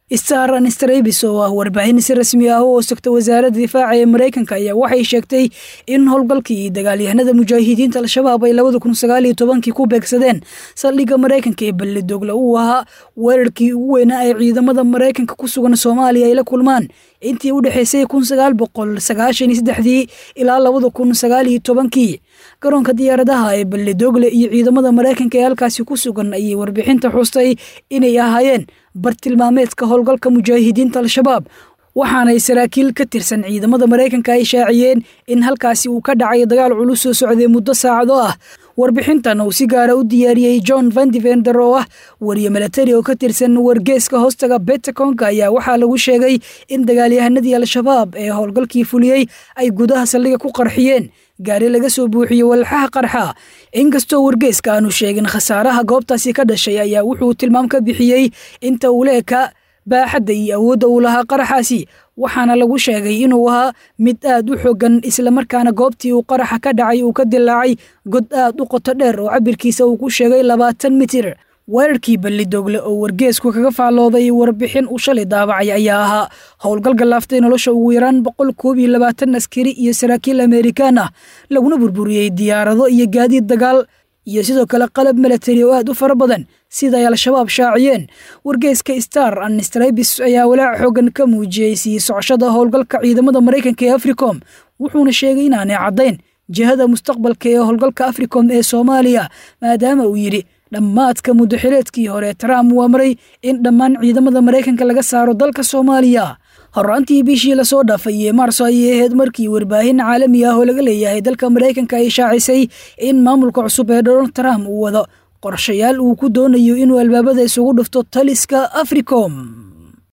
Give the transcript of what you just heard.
star anstrabis oo ah warbaahin si rasmi ah u hoostagta wasaaradda difaaca ee maraykanka ayaa waxay sheegtay in howlgalkii dagaalyahanada mujaahidiinta al-shabaab ay labada kun sagaaliyo tobankii ku beegsadeen saldhigga maraykanka ee ballidogle uu ahaa weerarkii ugu weynaa ay ciidamada maraykanka ku sugan soomaaliya ay la kulmaan intii u dhexaysay kun sagaal boqol sagaashan iyo saddexdii ilaa labada kun sagaaliyo tobankii garoonka diyaaradaha ee ballidogle iyo ciidamada maraykanka ee halkaasi ku sugan ayay warbixinta xustay inay ahaayeen bartilmaameedka howlgalka mujaahidiinta al-shabaab waxaanay saraakiil ka tirsan ciidamada maraykanka ay shaaciyeen in halkaasi uu ka dhacay dagaal culus soo socday muddo saacado ah warbixintan uu si gaara u diyaariyey john vandivender oo ah wariye milatari oo ka tirsan wargeeska hoostaga betaconka ayaa waxaa lagu sheegay in dagaalyahanadii al-shabaab ee howlgalkii fuliyey ay gudaha saldhiga ku qarxiyeen gaari laga soo buuxiyey walxaha qarxa inkastoo wargeeska aanu sheegin khasaaraha goobtaasi ka dhashay ayaa wuxuu tilmaam ka bixiyey inta uu leeka baaxadda iyo awoodda uu lahaa qaraxaasi waxaana lagu sheegay inuu ahaa mid aad u xogan islamarkaana goobtii uu qaraxa ka dhacay uu ka dilaacay god aad u qoto dheer oo cabirkiisa uu ku sheegay labaatan mitir weerarkii ballidogle oo wargeesku kaga faallooday warbixin uu shalay daabacay ayaa ahaa howlgal galaaftay nolosha ugu yaraan boqol koob iyo labaatan askari iyo saraakiil amerikaan ah laguna burburiyey diyaarado iyo gaadiid dagaal iyo sidoo kale qalab milatari oo aad u fara badan sida ay al-shabaab shaaciyeen wargeeska star anstrabis ayaa walaac xoogan ka muujiyey sii socoshada howlgalka ciidamada maraykanka ee africom wuxuuna sheegay inaanay caddayn jihada mustaqbalka ee howlgalka africom ee soomaaliya maadaama uu yidhi dhammaadka muddaxileedkii hore trump uu amray in dhammaan ciidamada maraykanka laga saaro dalka soomaaliya horaantii bishii lasoo dhaafay ee maarso ayay ahayd markii warbaahin caalami ah oo laga leeyahay dalka maraykanka ay shaacisay in maamulka cusub ee donald trump uu wado qorshayaal uu ku doonayo inuu albaabada isugu dhufto taliska africom